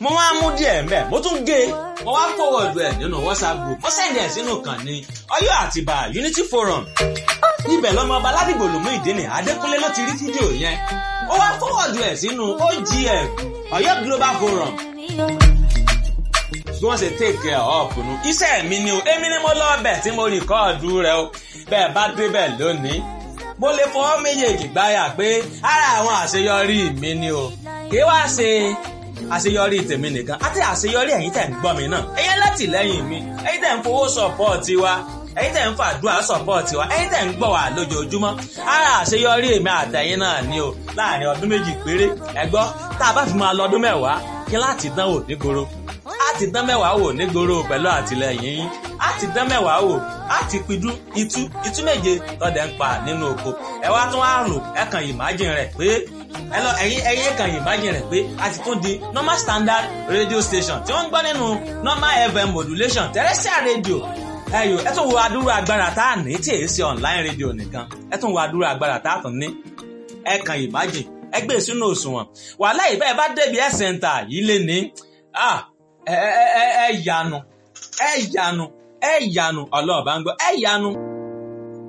mo wá mú díẹ̀ mbẹ́ mo tún gé mo wá fọwọ́dù ẹ̀ nínú whatsapp group mo sẹ́ndì ẹ̀ sínú kan ní Ọ̀yọ́ Àtìbà Unity Forum ibẹ̀ lọ́mọ ọba ládìgbò lòmú ìdíni Adékúnlé ló ti rí fídíò yẹn ó wá fọwọ́dù ẹ̀ sínú OGF Ọ̀yọ́ Global Forum bí wọ́n ṣe take care of nu iṣẹ́ mi ni o èmi ni mo lọ bẹ̀ tí mo rìkọ́ọ̀dù rẹ̀ o bẹ́ẹ̀ bá débẹ̀ lónìí mo lè fọwọ́ méjèèjì gbáyà pé ara àwọn àṣeyọrí mi ni o kí wá ṣe àṣeyọrí tèmi nìkan àti àṣeyọrí ẹ̀yin tẹ̀ ń gbọ́ mi náà ẹ̀yin látìlẹ́yìn mi ẹ̀yin tẹ̀ ń fowó sọ̀pọ̀ọ̀tì wa ẹ̀yin tẹ̀ ń fàdúrà sọ̀pọ̀ọ̀tì wa ẹ̀yin tẹ̀ ń gbọ́ wa lójoojúmọ́ ara àṣeyọrí èmi àtẹ̀yin náà ni o láàrin ọdún méjì péré ẹ gbọ́ tá a bá fi máa lọ ọdún mẹ́wàá kí láti dánwò nígboro á ti dán mẹ́wàá wò nígboro pẹ̀lú àtìlẹyìn yín á ti dán mẹ́wàá wò á ti pidú itú itú méje tọ́dẹ̀ ń pa nínú oko ẹ wá tún á rò ẹ kàn imagine rẹ̀ pé ẹ lọ ẹ̀yin ẹ̀yin kàn imagine rẹ̀ pé a ti tún di normal standard radio station tí wọ́n ń gbọ́ nínú normal fm modulation terrestrial radio ẹyọ ẹ tún wo adúrú agbára tá a ní tí èyí ṣe online radio nìkan ẹ tún wo adúrú agbára tá a tún ní ẹ kàn imagine ẹ gbé sínú òṣùwọ̀n wàhálà ìbẹ́ ẹ bá débi ẹ̀ sẹ́ńtà yìí lé ní ẹ ẹ ẹ yanu ẹ yanu ẹ yanu ọlọ́ọ̀bá ń gbọ́ ẹ yanu.